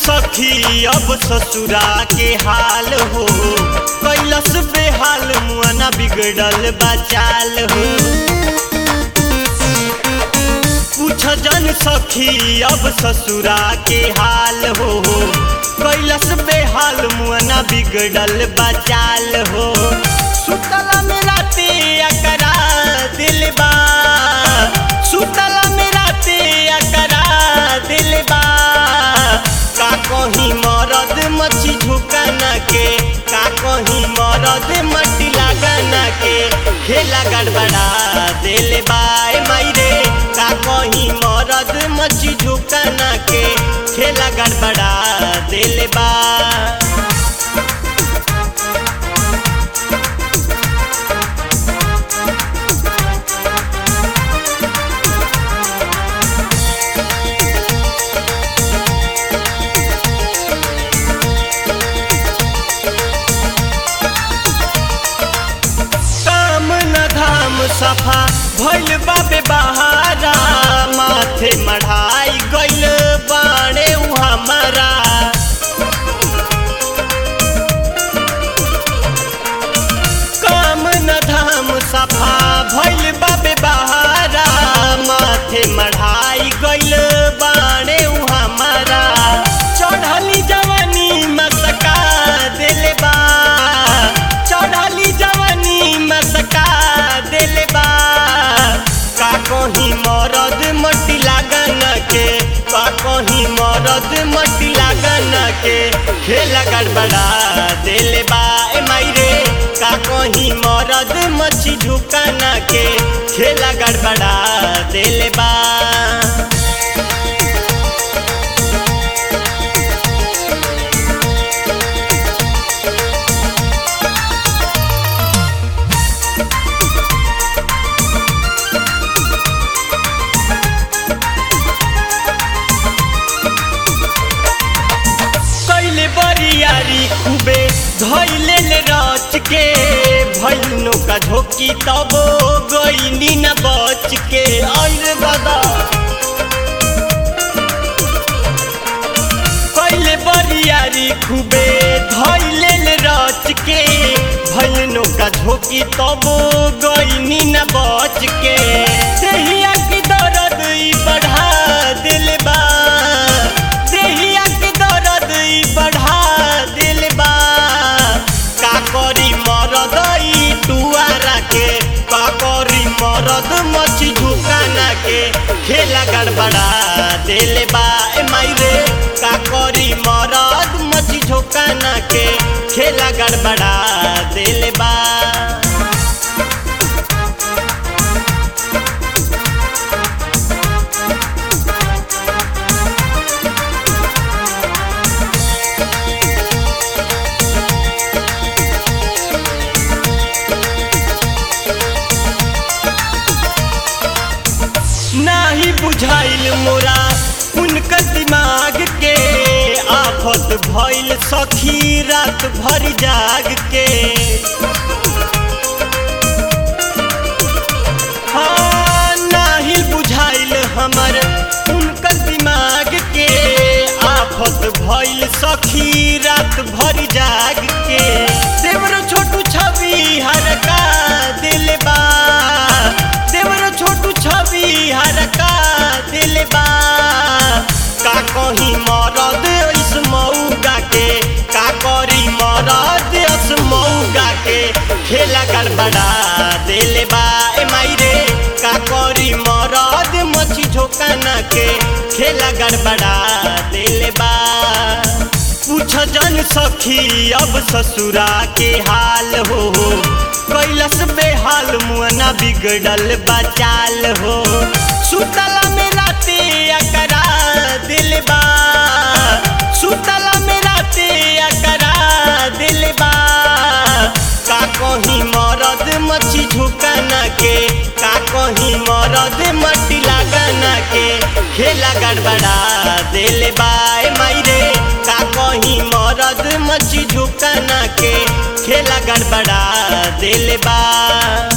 सखी अब ससुरा के हाल हो कैलस बेहाल मुआना बिगड़ल बचाल हो पूछ जन सखी अब ससुरा के हाल हो कैलस बेहाल मुआना बिगड़ल बचाल हो सुतला में राते अकरा दिलबा सुतला में राते अकरा दिलबा का कहीं मरद मच्छी झुकाना के का कहीं मरद मट्टी लगाना के खेला गड़बड़ा दिल बाय मायरे का कहीं मरद मच्छी झुकाना के खेला गड़बड़ा दिल बा काम न धाम सफा भइल बाबे बहारा माथे मढ़ाई गइल बाणे उ हमारा काम न धाम सफा भइल बाबे बहारा माथे मढ़ाई गइल बाणे उ हमारा चढ़ली जवानी मसका दिल बा चढ़ली जवानी मसका दिल बा का कहीं मरद मट्टी लागन के का कहीं मरद मट्टी लागन के खेला गड़बड़ा दिल बा ए मायरे का कहीं मरद मच्छी झुकाना के खेला गड़बड़ा दिल बा कैले बरियारी खूबे धैले ले रच के भैनो का झोंकी तब गईनी न बच के और बदा कैले बरियारी खूबे धैले ले रच के भैनो का झोंकी तब गईनी न बच के देहिया की दर्द ई बढ़ा दिल बा देहिया की दर्द ई बढ़ा दिल बा का करी मरद ई टुआरा के का करी मरद मछी झुकाना के खेला गड़बड़ा दिल बा ए मायरे का करी मरद मछी झुकाना के खेला गड़बड़ा दिल बा नाही बुझाइल मोरा उनकर दिमाग के आफत भइल सखी रात भर जाग के हाँ, नाही बुझाइल हमर उनकर दिमाग के आफत भइल सखी रात भर जाग के देवर छोटू छवि हरका दिल बा देवर छोटू छवि हरका दिल बा का कहीं मरद इस मऊगा के का करी मरद इस मऊगा के खेला गड़बड़ा दिल बा ए मायरे का करी मरद मछी झोकाना के खेला गड़बड़ा दिल बा पूछ जन सखी अब ससुरा के हाल हो कैलस बेहाल मुआना बिगड़ल बचाल हो सुतला में राते अकरा दिलबा सुतला में राते अकरा दिलबा का कहीं मरद मच्छी झुकाना के का कहीं मरद मट्टी लगाना के खेला गड़बड़ा दिल बाय मायरे का कहीं मरद मच्छी झुकाना के खेला गड़बड़ा दिल बा